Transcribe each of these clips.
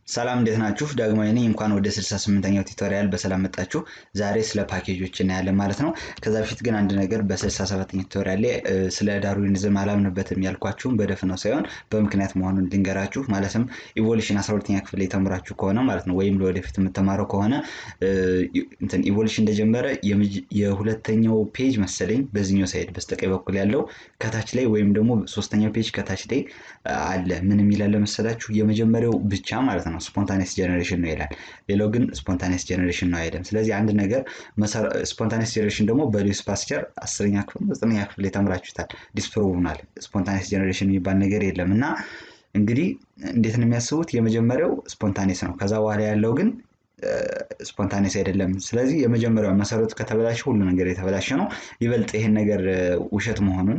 ሰላም እንዴት ናችሁ? ዳግማዊ ነኝ። እንኳን ወደ 68ኛው ቱቶሪያል በሰላም መጣችሁ። ዛሬ ስለ ፓኬጆች እናያለን ማለት ነው። ከዛ በፊት ግን አንድ ነገር በ67ኛው ቱቶሪያል ላይ ስለ ዳርዊኒዝም አላምንበትም ያልኳችሁም በደፍነው ሳይሆን በምክንያት መሆኑን ልንገራችሁ። ማለትም ኢቮሉሽን 12ኛ ክፍል የተምራችሁ ከሆነ ማለት ነው ወይም ለወደፊት የምትማረው ከሆነ እንትን ኢቮሉሽን እንደጀመረ የሁለተኛው ፔጅ መሰለኝ በዚህኛው ሳይድ በስተቀኝ በኩል ያለው ከታች ላይ ወይም ደግሞ ሶስተኛው ፔጅ ከታች ላይ አለ። ምን የሚላለ መሰላችሁ? የመጀመሪያው ብቻ ማለት ነው ስፖንታኔስ ጀኔሬሽን ነው ይላል። ሌላው ግን ስፖንታኔስ ጀኔሬሽን ነው አይልም። ስለዚህ አንድ ነገር ስፖንታኔስ ጀኔሬሽን ደግሞ በሉዊስ ፓስቸር አስረኛ ክፍል ዘጠነኛ ክፍል የተምራችሁታል። ዲስፕሮቭ ሆኗል። ስፖንታኔስ ጀኔሬሽን የሚባል ነገር የለም እና እንግዲህ እንዴት ነው የሚያስቡት? የመጀመሪያው ስፖንታኔስ ነው። ከዛ በኋላ ያለው ግን ስፖንታኔስ አይደለም። ስለዚህ የመጀመሪያው መሰረቱ ከተበላሸ ሁሉ ነገር የተበላሸ ነው። ይበልጥ ይሄን ነገር ውሸት መሆኑን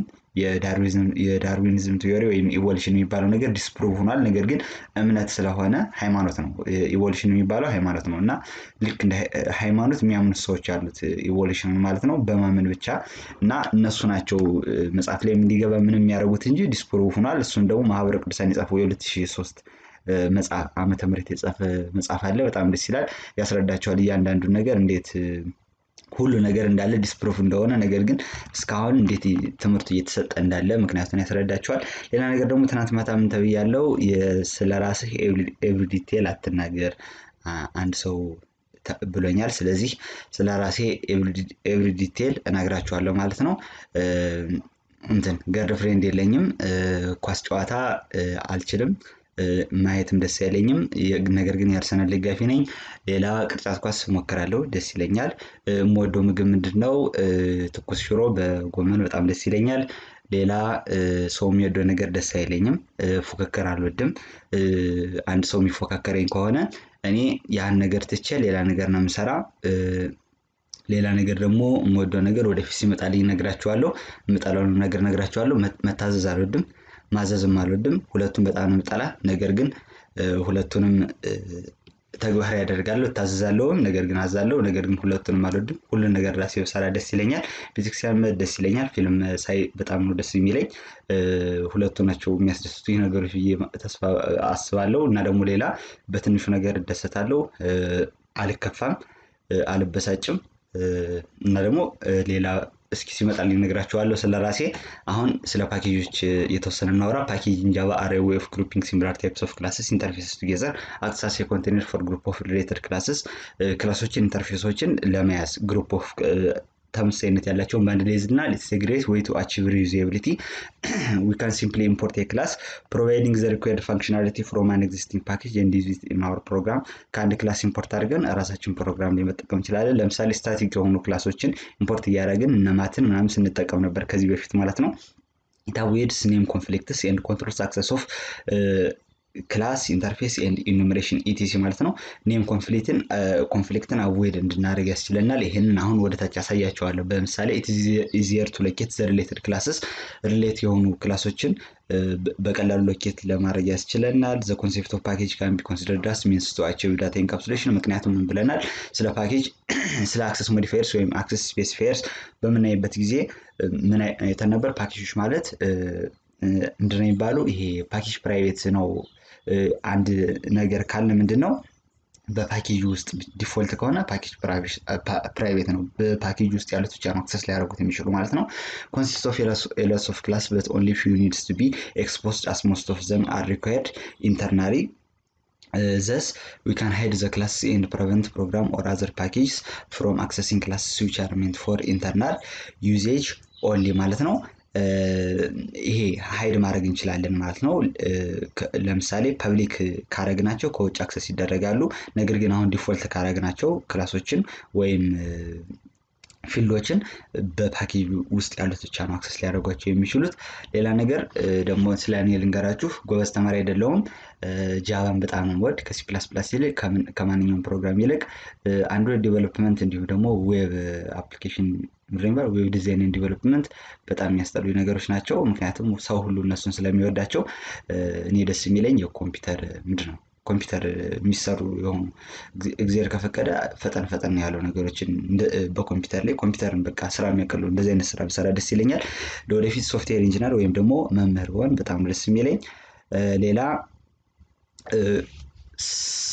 የዳርዊኒዝም ቲዮሪ ወይም ኢቮሉሽን የሚባለው ነገር ዲስፕሩቭ ሆኗል። ነገር ግን እምነት ስለሆነ ሃይማኖት ነው። ኢቮሉሽን የሚባለው ሃይማኖት ነው እና ልክ እንደ ሃይማኖት የሚያምኑት ሰዎች አሉት ኢቮሉሽን ማለት ነው በማመን ብቻ እና እነሱ ናቸው መጽሐፍ ላይ እንዲገባ ምንም የሚያደርጉት እንጂ ዲስፕሩቭ ሆኗል። እሱን ደግሞ ማህበረ ቅዱሳን የጻፈው የ2003 መጽሐፍ ዓመተ ምህረት የጻፈ መጽሐፍ አለ። በጣም ደስ ይላል። ያስረዳቸዋል እያንዳንዱን ነገር እንዴት ሁሉ ነገር እንዳለ ዲስፕሩፍ እንደሆነ ነገር ግን እስካሁን እንዴት ትምህርቱ እየተሰጠ እንዳለ ምክንያቱን ያስረዳቸዋል። ሌላ ነገር ደግሞ ትናንት ማታ ምን ተብያለሁ? ስለ ራስህ ኤቭሪ ዲቴል አትናገር አንድ ሰው ብሎኛል። ስለዚህ ስለ ራሴ ኤቭሪ ዲቴል እነግራችኋለሁ ማለት ነው። እንትን ገርል ፍሬንድ የለኝም። ኳስ ጨዋታ አልችልም። ማየትም ደስ አይለኝም። ነገር ግን የአርሰናል ደጋፊ ነኝ። ሌላ ቅርጫት ኳስ ሞክራለሁ፣ ደስ ይለኛል። የምወደው ምግብ ምንድን ነው? ትኩስ ሽሮ በጎመን በጣም ደስ ይለኛል። ሌላ ሰው የሚወደው ነገር ደስ አይለኝም። ፉክክር አልወድም። አንድ ሰው የሚፎካከረኝ ከሆነ እኔ ያን ነገር ትቼ ሌላ ነገር ነው የምሰራ። ሌላ ነገር ደግሞ የምወደው ነገር ወደፊት ሲመጣልኝ እነግራችኋለሁ። የምጠላውን ነገር እነግራችኋለሁ። መታዘዝ አልወድም ማዘዝም አልወድም። ሁለቱም በጣም ነው የምጠላ። ነገር ግን ሁለቱንም ተግባራዊ ያደርጋለሁ። እታዘዛለሁም፣ ነገር ግን አዛለሁ። ነገር ግን ሁለቱንም አልወድም። ሁሉን ነገር ራሴ ብሰራ ደስ ይለኛል። ቤተክርስቲያን መሄድ ደስ ይለኛል። ፊልም ሳይ በጣም ነው ደስ የሚለኝ። ሁለቱ ናቸው የሚያስደስቱኝ ነገሮች ብዬ ተስፋ አስባለሁ። እና ደግሞ ሌላ በትንሹ ነገር እደሰታለሁ። አልከፋም፣ አልበሳጭም እና ደግሞ ሌላ እስኪ ሲመጣልኝ እነግራችኋለሁ ስለ ራሴ። አሁን ስለ ፓኬጆች የተወሰነ እናውራ። ፓኬጅ ጃቫ አር ዌይ ኦፍ ግሩፒንግ ሲሚላር ታይፕስ ኦፍ ክላስስ ኢንተርፌስስ ቱጌዘር አክትስ አስ ኤ ኮንቴነር ፎር ግሩፕ ኦፍ ሪሌትድ ክላስስ ክላሶችን ኢንተርፌሶችን ለመያዝ ግሩፕ ኦፍ ተመሳሳይነት ያላቸውን በአንድ ላይ እና ኢትስ ግሬት ዌይ ቱ አቺቭ ሪዩዛቢሊቲ ዊ ካን ሲምፕሊ ኢምፖርት ኤ ክላስ ፕሮቫይዲንግ ዘ ሪኳየርድ ፋንክሽናሊቲ ፍሮም አን ኤግዚስቲንግ ፓኬጅ ኤንድ ዩዝ ኢት ኢን አወር ፕሮግራም። ከአንድ ክላስ ኢምፖርት አድርገን ራሳችን ፕሮግራም ላይ መጠቀም እንችላለን። ለምሳሌ ስታቲክ የሆኑ ክላሶችን ኢምፖርት እያደረግን እነማትን ምናምን ስንጠቀም ነበር ከዚህ በፊት ማለት ነው። ኢት አቮይድስ ኔም ኮንፍሊክትስ ኤንድ ኮንትሮልስ አክሰስ ኦፍ ክላስ ኢንተርፌስ ኤንድ ኢኑሜሬሽን ኢቲሲ ማለት ነው። ኔም ኮንፍሊክትን ኮንፍሊክትን አቮይድ እንድናደርግ ያስችለናል። ይህንን አሁን ወደ ታች ያሳያቸዋለሁ። በምሳሌ ኢዚየር ቱ ሎኬት ዘ ሪሌትድ ክላስስ ሪሌት የሆኑ ክላሶችን በቀላሉ ሎኬት ለማድረግ ያስችለናል። ዘ ኮንሴፕት ኦፍ ፓኬጅ ካን ቢ ኮንሲደርድ አስ ሚንስ ቱ አቺቭ ዳታ ኢንካፕሱሌሽን። ምክንያቱም ምን ብለናል? ስለ ፓኬጅ ስለ አክሰስ ሞዲፋየርስ ወይም አክሰስ ስፔሲፋየርስ በምናይበት ጊዜ ምን አይተን ነበር? ፓኬጆች ማለት ምንድን ነው የሚባለው? ይሄ ፓኬጅ ፕራይቬት ነው። አንድ ነገር ካለ ምንድን ነው በፓኬጅ ውስጥ ዲፎልት ከሆነ ፓኬጅ ፕራይቬት ነው። በፓኬጅ ውስጥ ያሉት ብቻ ነው አክሰስ ሊያደርጉት የሚችሉ ማለት ነው። ኮንሲስት ኦፍ ኤለስ ኦፍ ክላስ በት ኦንሊ ፊው ኒድስ ቱ ቢ ኤክስፖዝድ አስ ሞስት ኦፍ ዘም አር ሪኳየርድ ኢንተርናሊ ዘስ ዊ ካን ሃይድ ዘ ክላስ ኤንድ ፕሪቨንት ፕሮግራም ኦር አዘር ፓኬጅስ ፍሮም አክሰሲንግ ክላስ ዊች አር ሜንት ፎር ኢንተርናል ዩዜጅ ኦንሊ ማለት ነው። ይሄ ሀይድ ማድረግ እንችላለን ማለት ነው። ለምሳሌ ፐብሊክ ካረግናቸው ከውጭ አክሰስ ይደረጋሉ። ነገር ግን አሁን ዲፎልት ካረግናቸው ክላሶችን ወይም ፊልዶችን በፓኬጅ ውስጥ ያሉት ብቻ ነው አክሰስ ሊያደርጓቸው የሚችሉት። ሌላ ነገር ደግሞ ስለ እኔ ልንገራችሁ። ጎበዝ ተማሪ አይደለሁም። ጃቫን በጣም ወድ ከሲ ፕላስ ፕላስ ይልቅ ከማንኛውም ፕሮግራም ይልቅ አንድሮይድ ዴቨሎፕመንት እንዲሁም ደግሞ ዌብ አፕሊኬሽን ሪሜምበር ዌብ ዲዛይን ዲቨሎፕመንት በጣም የሚያስጠሉ ነገሮች ናቸው። ምክንያቱም ሰው ሁሉ እነሱን ስለሚወዳቸው እኔ ደስ የሚለኝ የኮምፒውተር ምንድን ነው ኮምፒውተር የሚሰሩ የሆኑ እግዚአብሔር ከፈቀደ ፈጠን ፈጠን ያለው ነገሮችን በኮምፒውተር ላይ ኮምፒውተርን በቃ ስራ የሚያቀሉ እንደዚህ አይነት ስራ ብሰራ ደስ ይለኛል። ለወደፊት ሶፍትዌር ኢንጂነር ወይም ደግሞ መምህር ብሆን በጣም ደስ የሚለኝ ሌላ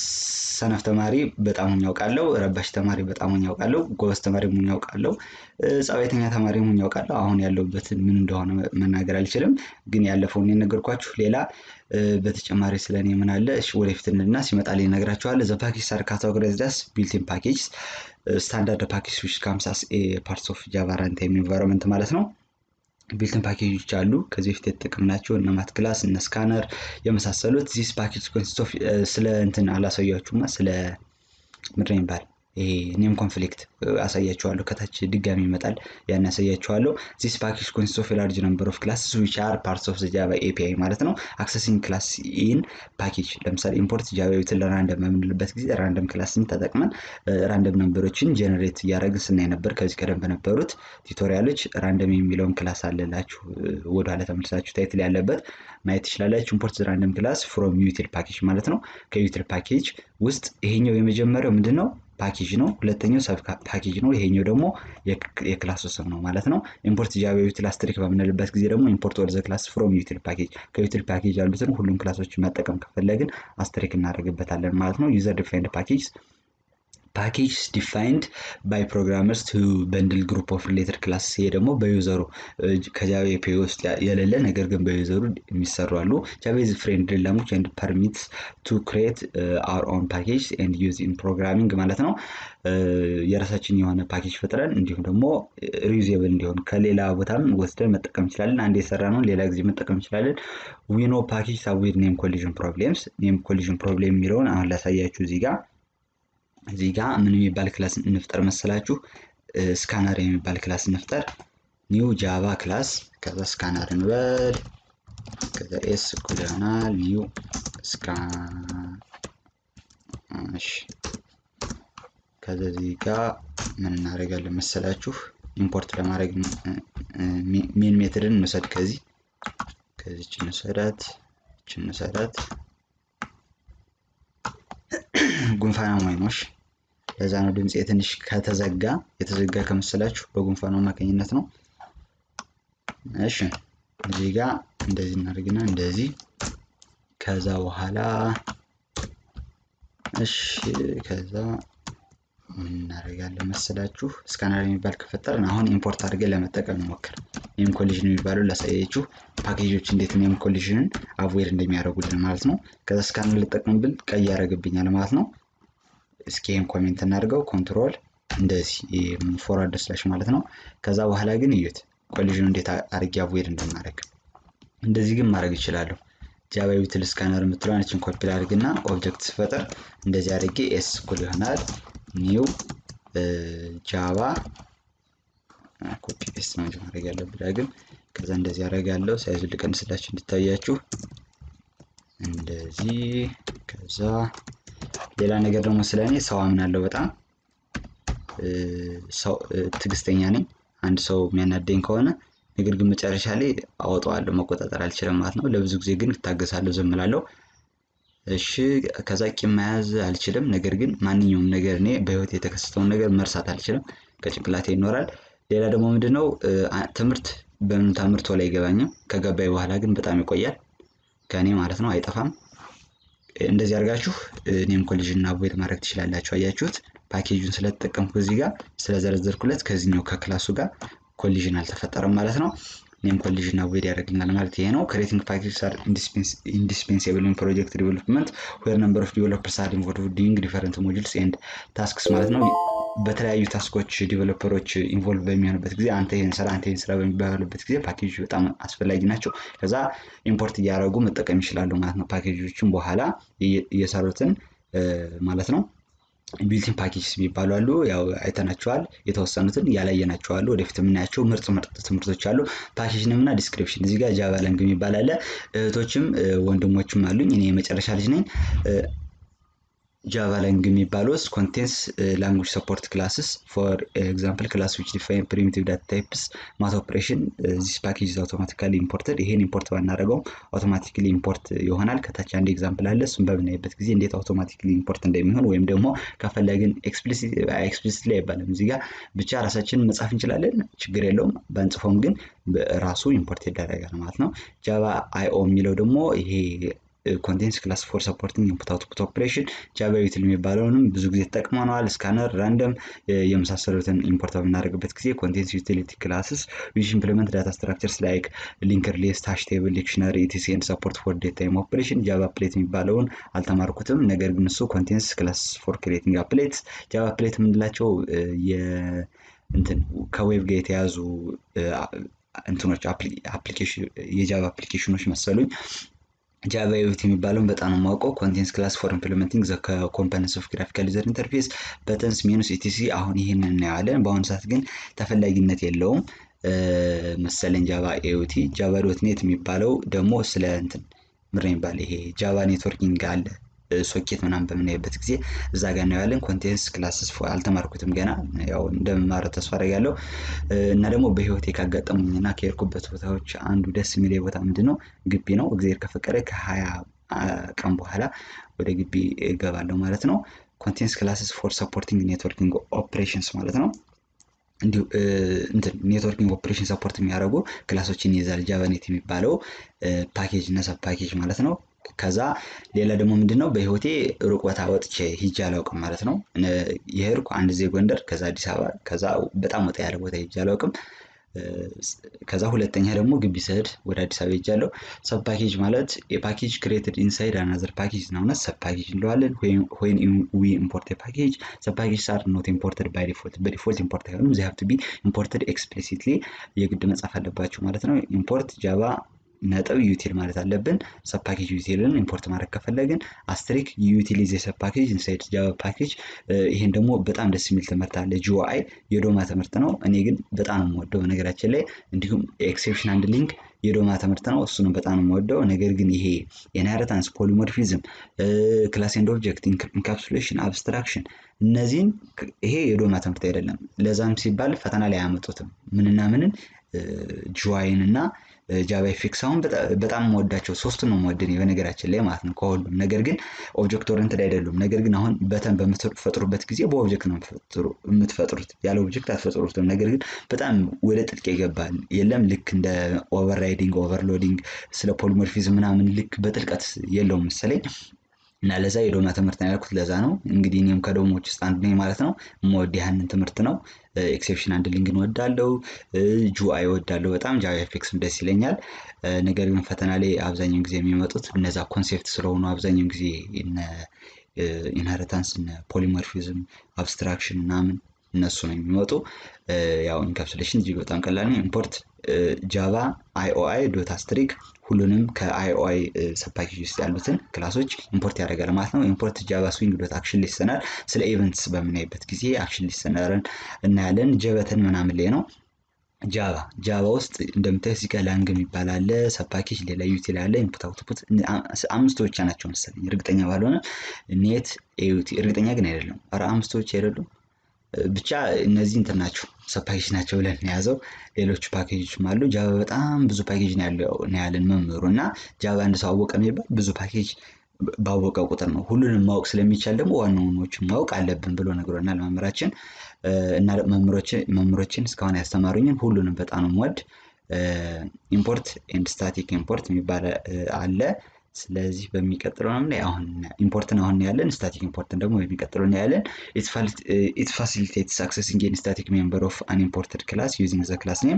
ሰነፍ ተማሪ በጣም ሆኜ አውቃለሁ። ረባሽ ተማሪ በጣም ሆኜ አውቃለሁ። ጎበዝ ተማሪ ሆኜ አውቃለሁ። ጸባይተኛ ተማሪ ሆኜ አውቃለሁ። አሁን ያለሁበትን ምን እንደሆነ መናገር አልችልም፣ ግን ያለፈውን የነገርኳችሁ። ሌላ በተጨማሪ ስለ እኔ ምን አለ እሺ፣ ወደፊት እንልና ሲመጣልኝ እነግራችኋለሁ። ዘ ፓኬጅ አር ካታጎራይዝድ አስ ቢልት-ኢን ፓኬጅ ስታንዳርድ ፓኬጅ ዊች ካምስ አስ ኤ ፓርትስ ኦፍ ጃቫ ራንታይም ኢንቫይሮንመንት ማለት ነው። ቢልትን ፓኬጆች አሉ። ከዚህ በፊት የተጠቀምናቸው እነ ማት ክላስ እነ ስካነር የመሳሰሉት ዚስ ፓኬጅ ኮንሲስት ኦፍ ስለ እንትን አላሳያችሁማ ስለ ምድር ይባል ይሄ ኔም ኮንፍሊክት አሳያችኋለሁ። ከታች ድጋሚ ይመጣል ያን ያሳያችኋለሁ። ዚስ ፓኬጅ ኮንሲስት ኦፍ ላርጅ ነምበር ኦፍ ክላስስ ዊች አር ፓርትስ ኦፍ ጃቫ ኤፒአይ ማለት ነው። አክሰሲንግ ክላስ ኢን ፓኬጅ ለምሳሌ ኢምፖርት ጃቫ ዩትን ለራንደም በምንልበት ጊዜ ራንደም ክላስን ተጠቅመን ራንደም ነምበሮችን ጀነሬት እያደረግን ስናይ ነበር። ከዚህ ቀደም በነበሩት ቱቶሪያሎች ራንደም የሚለውን ክላስ አለላችሁ ወደኋላ ተመልሳችሁ ታይትል ያለበት ማየት ትችላላችሁ። ኢምፖርት ራንደም ክላስ ፍሮም ዩቲል ፓኬጅ ማለት ነው። ከዩቲል ፓኬጅ ውስጥ ይሄኛው የመጀመሪያው ምንድን ነው? ፓኬጅ ነው። ሁለተኛው ሰብ ፓኬጅ ነው። ይሄኛው ደግሞ የክላሱ ስም ነው ማለት ነው። ኢምፖርት ጃቫ ዩቲል አስትሪክ በምንልበት ጊዜ ደግሞ ኢምፖርት ወደ ዘ ክላስ ፍሮም ዩቲል ፓኬጅ ከዩቲል ፓኬጅ ያሉትን ሁሉም ክላሶች መጠቀም ከፈለግን አስትሪክ እናደርግበታለን ማለት ነው። ዩዘር ዲፋይንድ ፓኬጅ ፓኬጅ ዲፋይንድ ባይ ፕሮግራመርስ ቱ በንድል ግሩፕ ኦፍ ሪሌትድ ክላስ። ይሄ ደግሞ በዩዘሩ ከጃቫ ኤፒአይ ውስጥ የሌለ ነገር ግን በዩዘሩ የሚሰሩ አሉ። ጃቫ ኢዝ ፍሬንድሊ ላንጉጅ ኤንድ ፐርሚትስ ቱ ክሬት አወር ኦን ፓኬጅ ኤንድ ዩዝ ኢን ፕሮግራሚንግ ማለት ነው። የራሳችን የሆነ ፓኬጅ ፈጥረን እንዲሁም ደግሞ ሪዩዜብል እንዲሆን ከሌላ ቦታም ወስደን መጠቀም እንችላለን። አንድ የሰራ ነው ሌላ ጊዜ መጠቀም እንችላለን። ዊኖ ፓኬጅ አዊድ ኔም ኮሊዥን ፕሮብሌምስ። ኔም ኮሊዥን ፕሮብሌም የሚለውን አሁን ላሳያችሁ እዚህ ጋር እዚህ ጋር ምን የሚባል ክላስ እንፍጠር መሰላችሁ? ስካነር የሚባል ክላስ እንፍጠር። ኒው ጃቫ ክላስ ከዛ ስካነር እንበል። ከዛ ኤስ እኩል ይሆናል ኒው ስካ እሺ። ከዛ እዚህ ጋር ምን እናደርጋለን መሰላችሁ? ኢምፖርት ለማድረግ ሜን ሜትድን እንውሰድ። ከዚህ ከዚች እንውሰዳት፣ እች እንውሰዳት ጉንፋን አሞኝ ነው። ለዛ ነው ድምፅ ትንሽ ከተዘጋ የተዘጋ ከመሰላችሁ በጉንፋኑ አማካኝነት ነው። እሺ እዚህ ጋር እንደዚህ እናደርግና እንደዚህ ከዛ በኋላ እሺ ከዛ ምን እናደርጋለን መሰላችሁ ስካነር የሚባል ከፈጠርን አሁን ኢምፖርት አድርገን ለመጠቀም እንሞክር። ኔም ኮሊዥን የሚባለው ላሳያችሁ ፓኬጆች እንዴት ኔም ኮሊዥንን አቮይድ እንደሚያደርጉልን ማለት ነው። ከዛ ስካነር ልጠቀም ብል ቀይ ያደርግብኛል ማለት ነው። እስኪ ይህን ኮሜንት እናድርገው ኮንትሮል እንደዚህ ፎርዋርድ ስላሽ ማለት ነው። ከዛ በኋላ ግን እዩት ኮሊዥኑ እንዴት አድርጌ አቮይድ እንደማድረግ እንደዚህ ግን ማድረግ ይችላለሁ። ጃቫ ዩቲል ስካነር የምትለውን እችን ኮፒ ላድርግና ኦብጀክት ስፈጥር እንደዚህ አድርጌ ኤስ እኩል ይሆናል ኒው ጃቫ ኮፒ ፔስት ነው እንጂ ማድረግ ያለብን ዳግም። ከዛ እንደዚህ አደርጋለሁ። ሳይዙ ልቀንስላችሁ እንዲታያችሁ እንደዚህ። ከዛ ሌላ ነገር ደግሞ ስለ እኔ ሰው አምናለሁ በጣም ትዕግስተኛ ነኝ። አንድ ሰው የሚያናደኝ ከሆነ ነገር ግን መጨረሻ ላይ አወጣዋለሁ፣ መቆጣጠር አልችልም ማለት ነው። ለብዙ ጊዜ ግን እታገሳለሁ፣ ዝም እላለሁ። እሺ ከዛ ቂም መያዝ አልችልም። ነገር ግን ማንኛውም ነገር እኔ በህይወት የተከሰተውን ነገር መርሳት አልችልም፣ ከጭንቅላቴ ይኖራል። ሌላ ደግሞ ምንድነው ትምህርት በምን ተምርቶ ላይ አይገባኝም። ከገባኝ በኋላ ግን በጣም ይቆያል ከእኔ ማለት ነው፣ አይጠፋም። እንደዚህ አድርጋችሁ ኔም ኮሊዥን አቮይድ ማድረግ ትችላላችሁ። አያችሁት? ፓኬጁን ስለተጠቀምኩ እዚህ ጋር ስለዘረዘርኩለት ከዚህኛው ከክላሱ ጋር ኮሊዥን አልተፈጠረም ማለት ነው። ኔም ኮሊዥን አቮይድ ያደርግልናል ማለት ይሄ ነው። ክሬቲንግ ፓኬጅስ አር ኢንዲስፔንሳብል ኢን ፕሮጀክት ዲቨሎፕመንት ዌር ነምበር ኦፍ ዲቨሎፐርስ አር ኢንቮልቭድ ዱሪንግ ዲፈረንት ሞጁልስ ኤንድ ታስክስ ማለት ነው። በተለያዩ ታስኮች ዲቨሎፐሮች ኢንቮልቭ በሚሆንበት ጊዜ አንተ ይህን ስራ አንተ ይህን ስራ በሚባሉበት ጊዜ ፓኬጆች በጣም አስፈላጊ ናቸው። ከዛ ኢምፖርት እያደረጉ መጠቀም ይችላሉ ማለት ነው። ፓኬጆችን በኋላ እየሰሩትን ማለት ነው። ቢልቲን ፓኬጅስ የሚባሉ አሉ። ያው አይተናቸዋል። የተወሰኑትን ያላየናቸዋሉ። ወደፊት የምናያቸው ምርጥ ምርጥ ትምህርቶች አሉ። ፓኬጅ ንም እና ዲስክሪፕሽን እዚህ ጋር ጃቫ ላንግ የሚባል አለ። እህቶችም ወንድሞችም አሉኝ። እኔ የመጨረሻ ልጅ ነኝ። ጃቫ ላንግ የሚባል ውስጥ ኮንቴንስ ላንጉጅ ሰፖርት ክላስስ ፎር ኤግዛምፕል ክላስ ዊች ዲፋይን ፕሪሚቲቭ ዳታ ታይፕስ ማት ኦፕሬሽን ዚስ ፓኬጅ አውቶማቲካሊ ኢምፖርትድ። ይሄን ኢምፖርት ባናደረገውም አውቶማቲካሊ ኢምፖርት ይሆናል። ከታች አንድ ኤግዛምፕል አለ። እሱም በምናይበት ጊዜ እንዴት አውቶማቲካሊ ኢምፖርት እንደሚሆን ወይም ደግሞ ከፈለግን ኤክስፕሊሲት ላይ አይባልም እዚህ ጋር ብቻ ራሳችንን መጻፍ እንችላለን። ችግር የለውም። በንጽፎም ግን ራሱ ኢምፖርት ይደረጋል ማለት ነው። ጃቫ አይኦ የሚለው ደግሞ ይሄ ኮንቴንስ ክላስ ፎር ሰፖርቲንግ ኢንፑት አውትፑት ኦፕሬሽን ጃቫ ዩቲል የሚባለውንም ብዙ ጊዜ ተጠቅመነዋል። ስካነር፣ ራንደም የመሳሰሉትን ኢምፖርት በምናደርግበት ጊዜ ኮንቴንስ ዩቲሊቲ ክላስስ ዊች ኢምፕሊመንት ዳታ ስትራክቸርስ ላይክ ሊንክድ ሊስት፣ ሃሽ ቴብል፣ ዲክሽነሪ ኢቲሲ ኤንድ ሰፖርት ፎር ዴታ ታይም ኦፕሬሽን ጃቫ ፕሌት የሚባለውን አልተማርኩትም። ነገር ግን እሱ ኮንቴንስ ክላስ ፎር ክሬቲንግ አፕሌትስ ጃቫ ፕሌት የምንላቸው እንትን ከዌብ ጋር የተያዙ እንትኖች የጃቫ አፕሊኬሽኖች መሰሉኝ። ጃቫ ዩቲ የሚባለውን በጣም ነው የማውቀው። ኮንቴንስ ክላስ ፎር ኢምፕሊመንቲንግ ዘ ኮምፖነንትስ ኦፍ ግራፊካል ዩዘር ኢንተርፌስ በተንስ ሜኑስ ኢቲሲ። አሁን ይህን እናየዋለን። በአሁኑ ሰዓት ግን ተፈላጊነት የለውም መሰለኝ ጃቫ ኤዩቲ። ጃቫ ዶት ኔት የሚባለው ደግሞ ስለ እንትን ምር የሚባል ይሄ ጃቫ ኔትወርኪንግ አለ ሶኬት ምናምን በምናይበት ጊዜ እዛ ጋር እናየዋለን። ኮንቴንስ ክላስስ አልተማርኩትም ገና ያው እንደምማረው ተስፋ አደርጋለሁ። እና ደግሞ በህይወቴ ካጋጠሙኝና ከሄድኩበት ቦታዎች አንዱ ደስ የሚል ቦታ ምንድን ነው ግቢ ነው። እግዚአብሔር ከፈቀደ ከሀያ ቀን በኋላ ወደ ግቢ እገባለሁ ማለት ነው። ኮንቴንስ ክላስስ ፎር ሰፖርቲንግ ኔትወርኪንግ ኦፕሬሽንስ ማለት ነው። እንዲሁ እንትን ኔትወርኪንግ ኦፕሬሽን ሰፖርት የሚያደርጉ ክላሶችን ይይዛል ጃቫኔት የሚባለው ፓኬጅ እና ሰብ ፓኬጅ ማለት ነው። ከዛ ሌላ ደግሞ ምንድን ነው በህይወቴ ሩቅ ቦታ ወጥቼ ሂጄ አላውቅም ማለት ነው። የሄድኩ አንድ ዜ ጎንደር፣ ከዛ አዲስ አበባ፣ ከዛ በጣም ወጣ ያለ ቦታ ሂጄ አላውቅም። ከዛ ሁለተኛ ደግሞ ግቢ ስሄድ ወደ አዲስ አበባ ሄጃለሁ። ሰብ ፓኬጅ ማለት የፓኬጅ ክሬትድ ኢንሳይድ አናዘር ፓኬጅ ነው። ሰብ ፓኬጅ እንለዋለን። ወይን ዊ ኢምፖርት ፓኬጅ ሰብ ፓኬጅ አር ኖት ኢምፖርትድ ባይ ዲፎልት በዲፎልት ኢምፖርት አይሆኑም። ዚ ሃቭ ቱ ቢ ኢምፖርትድ ኤክስፕሊሲትሊ የግድ መጻፍ አለባቸው ማለት ነው። ኢምፖርት ጃቫ ነጥብ ዩቲል ማለት አለብን። ሰብ ፓኬጅ ዩቲልን ኢምፖርት ማድረግ ከፈለግን አስትሪክ ዩቲሊዝ የሰብ ፓኬጅ ኢንሳይድ ጃቫ ፓኬጅ። ይሄን ደግሞ በጣም ደስ የሚል ትምህርት አለ። ጂኦአይ የዶማ ትምህርት ነው። እኔ ግን በጣም ነው የምወደው በነገራችን ላይ እንዲሁም ኤክሴፕሽን አንድ ሊንክ የዶማ ትምህርት ነው። እሱንም በጣም ነው የምወደው። ነገር ግን ይሄ ኢንሄሪታንስ፣ ፖሊሞርፊዝም፣ ክላስ ኤንድ ኦብጀክት፣ ኢንካፕሱሌሽን፣ አብስትራክሽን እነዚህን ይሄ የዶማ ትምህርት አይደለም። ለዛም ሲባል ፈተና ላይ አያመጡትም። ምንና ምንን ጂዋይን እና ጃቫ ኤፌክስ አሁን በጣም የምወዳቸው ሶስቱን ነው የምወድ በነገራችን ላይ ማለት ነው ከሁሉም። ነገር ግን ኦብጀክት ኦሪንትድ አይደሉም። ነገር ግን አሁን በተን በምትፈጥሩበት ጊዜ በኦብጀክት ነው የምትፈጥሩት፣ ያለ ኦብጀክት አትፈጥሩትም። ነገር ግን በጣም ወደ ጥልቅ ይገባል። የለም ልክ እንደ ኦቨርራይዲንግ፣ ኦቨርሎዲንግ ስለ ፖሊሞርፊዝም ምናምን ልክ በጥልቀት የለውም መሰለኝ እና ለዛ የዶማ ትምህርት ነው ያልኩት። ለዛ ነው እንግዲህ እኔም ከዶሞች ውስጥ አንዱ ነኝ ማለት ነው። የምወድ ያህንን ትምህርት ነው። ኤክሴፕሽን አንድ ሊንክን ወዳለው ጁአይ ወዳለው በጣም ጃቫ ኤፌክስም ደስ ይለኛል። ነገር ግን ፈተና ላይ አብዛኛውን ጊዜ የሚመጡት እነዛ ኮንሴፕት ስለሆኑ አብዛኛውን ጊዜ ኢንሄሪታንስ፣ ፖሊሞርፊዝም፣ አብስትራክሽን ምናምን እነሱ ነው የሚመጡ። ያው ኢንካፕሱሌሽን እጅግ በጣም ቀላል ነው። ኢምፖርት ጃቫ አይኦአይ ዶት አስትሪክ ሁሉንም ከአይኦአይ ሰብፓኬጅ ውስጥ ያሉትን ክላሶች ኢምፖርት ያደርጋል ማለት ነው። ኢምፖርት ጃቫ ስዊንግ ዶት አክሽን ሊሰነር ስለ ኢቨንትስ በምናይበት ጊዜ አክሽን ሊሰነርን እናያለን። ጀበትን ምናምን ላይ ነው። ጃቫ ጃቫ ውስጥ እንደምታዩት እዚህ ጋር ላንግ የሚባል አለ፣ ሰብፓኬጅ ሌላ ዩቲል አለ፣ ኢንፑት አውትፑት አምስቱ ብቻ ናቸው መሰለኝ እርግጠኛ ባልሆነ ኔት ኤዩቲ እርግጠኛ ግን አይደለም። ኧረ አምስቱ ብቻ አይደሉም ብቻ እነዚህ እንትን ናቸው ሰብፓኬጅ ናቸው ብለን የያዘው። ሌሎች ፓኬጆችም አሉ። ጃቫ በጣም ብዙ ፓኬጅ ነው ያለን መምህሩ እና ጃቫ አንድ ሰው አወቀ የሚባል ብዙ ፓኬጅ ባወቀ ቁጥር ነው። ሁሉንም ማወቅ ስለሚቻል ደግሞ ዋና ዋናዎችን ማወቅ አለብን ብሎ ነግሮናል መምህራችን እና መምህሮችን እስካሁን ያስተማሩኝን ሁሉንም በጣም ነው የምወድ። ኢምፖርት ኤንድ ስታቲክ ኢምፖርት የሚባል አለ። ስለዚህ በሚቀጥለው ነው ላይ አሁን ኢምፖርትን አሁን ያለን ስታቲክ ኢምፖርትን ደግሞ በሚቀጥለው ነው ያለን። ኢት ፋሲሊቴትስ አክሰሲንግ ኤኒ ስታቲክ ሜምበር ኦፍ አን ኢምፖርትድ ክላስ ዩዚንግ ዘ ክላስ ኔም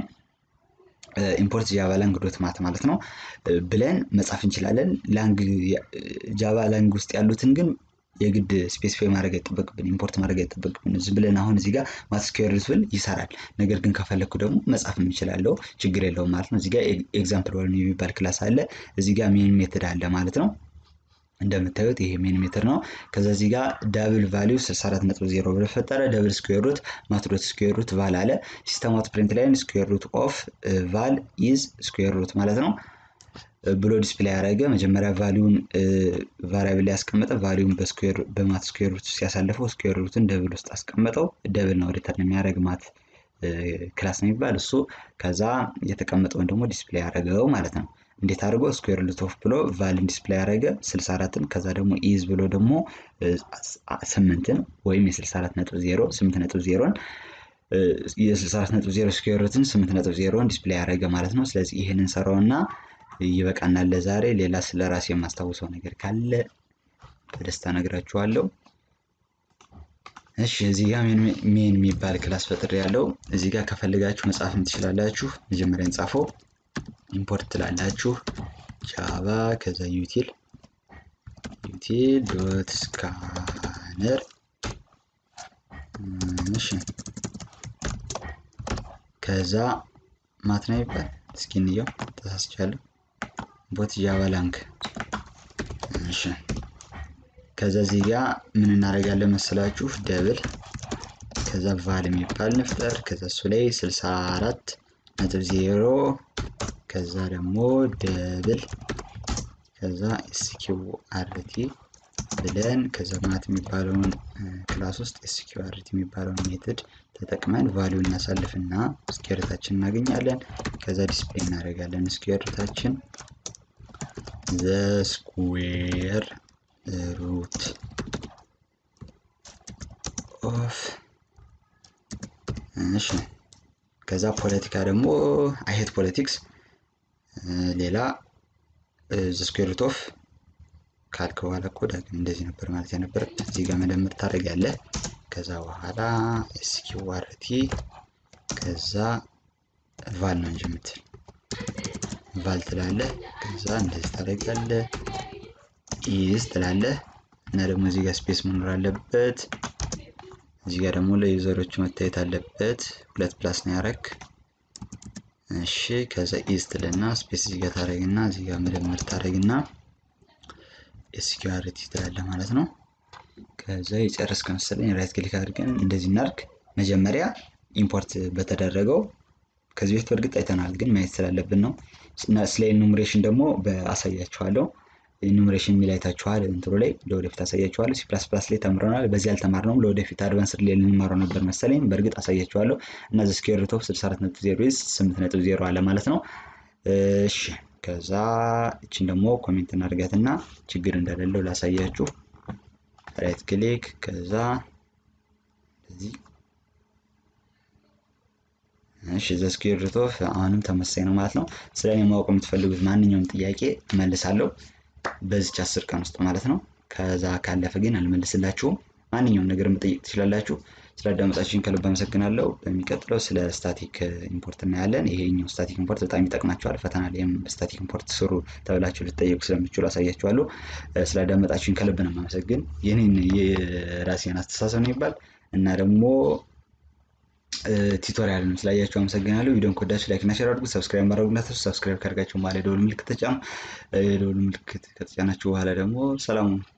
ኢምፖርት ጃቫ ላንግ ዶት ማት ማለት ነው ብለን መጻፍ እንችላለን። ላንግ ጃቫ ላንግ ውስጥ ያሉትን ግን የግድ ስፔሲፋይ ማድረግ አይጠበቅብን፣ ኢምፖርት ማድረግ አይጠበቅብን። ዝም ብለን አሁን እዚህ ጋር ማትስኩዌርስ ብል ይሰራል። ነገር ግን ከፈለግኩ ደግሞ መጻፍ የምችላለው ችግር የለውም ማለት ነው። እዚህ ጋር ኤግዛምፕል ዋን የሚባል ክላስ አለ። እዚህ ጋር ሜን ሜትድ አለ ማለት ነው። እንደምታዩት ይሄ ሜን ሜትር ነው። ከዛ እዚህ ጋር ዳብል ቫሊዩ 64.0 ብሎ ፈጠረ። ደብል ስኩዌር ሩት ማትዶት ስኩዌር ሩት ቫል አለ። ሲስተም አውት ፕሪንት ላይን ስኩዌር ሩት ኦፍ ቫል ኢዝ ስኩዌር ሩት ማለት ነው ብሎ ዲስፕሌይ ያደረገ መጀመሪያ ቫሊዩን ቫሪያብል ላይ ያስቀመጠ ቫሊዩን በስኩዌር በማት ስኩዌር ሩት ውስጥ ያሳለፈው ስኩዌር ሩትን ደብል ውስጥ አስቀመጠው። ደብል ነው ሪተርን የሚያደርግ ማት ክላስ ነው የሚባል እሱ። ከዛ የተቀመጠውን ደግሞ ዲስፕሌይ ያደረገው ማለት ነው። እንዴት አድርጎ ስኩዌር ሩት ኦፍ ብሎ ቫልን ዲስፕሌይ ያደረገ 64ን ከዛ ደግሞ ኢዝ ብሎ ደግሞ ስምንትን ወይም የ64 ነጥብ ዜሮ ስምንት ነጥብ ዜሮን የ64 ነጥብ ዜሮ ስኩዌር ሩትን ስምንት ነጥብ ዜሮን ዲስፕሌይ ያደረገ ማለት ነው። ስለዚህ ይህንን ሰራውና ይበቃናል ለዛሬ። ሌላ ስለ ራሴ የማስታውሰው ነገር ካለ በደስታ ነግራችኋለሁ። እሺ እዚህ ጋር ሜን የሚባል ክላስ ፈጥሬ ያለው እዚህ ጋር ከፈልጋችሁ መጻፍም ትችላላችሁ። መጀመሪያ እንጻፈው ኢምፖርት ትላላችሁ ጃቫ ከዛ ዩቲል ዩቲል ዶት ስካነር እሺ ከዛ ማትና ይባል እስኪ እንየው ተሳስቻለሁ። ቦት ጃቫ ላንክ እሺ ከዛ እዚህ ጋር ምን እናደርጋለን መሰላችሁ ደብል ከዛ ቫል የሚባል ንፍጠር ከዛ እሱ ላይ 64 ነጥብ ዜሮ ከዛ ደግሞ ደብል ከዛ ኤስኪው አርቲ ብለን ከዛ ማት የሚባለውን ክላስ ውስጥ ኤስኪው አርቲ የሚባለውን ሜትድ ተጠቅመን ቫሊዩ እናሳልፍና ስኬርታችን እናገኛለን። ከዛ ዲስፕሌይ እናደርጋለን ስኬርታችን ዘ ስኩዌር ሩት ኦፍ እሺ ከዛ ፖለቲካ ደግሞ አይሄት ፖለቲክስ ሌላ ዘ ስኩዌር ሩት ኦፍ ካልክ በኋላ እኮ ዳግም እንደዚህ ነበር ማለት የነበረበት። እዚህ ጋር መደመር ታደርጋለህ። ከዛ በኋላ ኤስኪው አርቲ ከዛ ቫል ነው እንጂ የምትል ቫል ትላለህ። ከዛ እንደዚህ ታደርጋለህ። ኢዝ ትላለህ እና ደግሞ እዚህ ጋር ስፔስ መኖር አለበት። እዚህ ጋር ደግሞ ለዩዘሮቹ መታየት አለበት። ሁለት ፕላስ ነው ያረክ። እሺ ከዛ ኢዝ ትልና ስፔስ እዚህ ጋር ታደርግና እዚህ ጋር መደመር ታደርግና ኤስኪዩአርቲ ትላለህ ማለት ነው። ከዛ የጨረስክ መሰለኝ ራይት ክሊክ አድርገን እንደዚህ እናድርግ። መጀመሪያ ኢምፖርት በተደረገው ከዚህ በፊት በእርግጥ አይተናል፣ ግን ማየት ስላለብን ነው። ስለ ኢኑምሬሽን ደግሞ አሳያችኋለሁ። ኢኑምሬሽን የሚል አይታችኋል እንትሮ ላይ ለወደፊት አሳያችኋለሁ። ሲ ፕላስ ፕላስ ላይ ተምረናል። በዚህ አልተማርነውም። ለወደፊት አድቫንስድ ላይ ልንማረው ነበር መሰለኝ። በእርግጥ አሳያችኋለሁ። እና ዘ ስኩዌር ሩት ኦፍ 64.0 8.0 አለ ማለት ነው። እሺ ከዛ እችን ደግሞ ኮሜንት እናድርጋትና ችግር እንደሌለው ላሳያችሁ። ራይት ክሊክ ከዛ እዚህ እሺ ዘ ስኩዌር ሩት ኦፍ አሁንም ተመሳሳይ ነው ማለት ነው። ስለ እኔ ማወቅ የምትፈልጉት ማንኛውም ጥያቄ እመልሳለሁ በዚች አስር ቀን ውስጥ ማለት ነው። ከዛ ካለፈ ግን አልመልስላችሁም። ማንኛውም ነገር መጠየቅ ትችላላችሁ። ስላዳመጣችሁኝ ከልብ አመሰግናለሁ። በሚቀጥለው ስለ ስታቲክ ኢምፖርት እናያለን። ይሄኛው ስታቲክ ኢምፖርት በጣም ይጠቅማችኋል። ፈተና ላይም ስታቲክ ኢምፖርት ስሩ ተብላችሁ ልትጠየቁ ስለምችሉ አሳያችኋለሁ። ስላዳመጣችሁኝ ከልብ ነው የማመሰግን። ይህንን የራሴን አስተሳሰብ ነው ይባል እና ደግሞ ቱቶሪያልን ስላያችሁ አመሰግናለሁ። ቪዲዮን ከወዳችሁ ላይክ እና ሼር አድርጉ። ሰብስክራይብ ማድረጉ እንዳትረሱ። ሰብስክራይብ ካደርጋችሁ በኋላ የደወል ምልክት ተጫኑ። የደወል ምልክት ከተጫናችሁ በኋላ ደግሞ ሰላሙን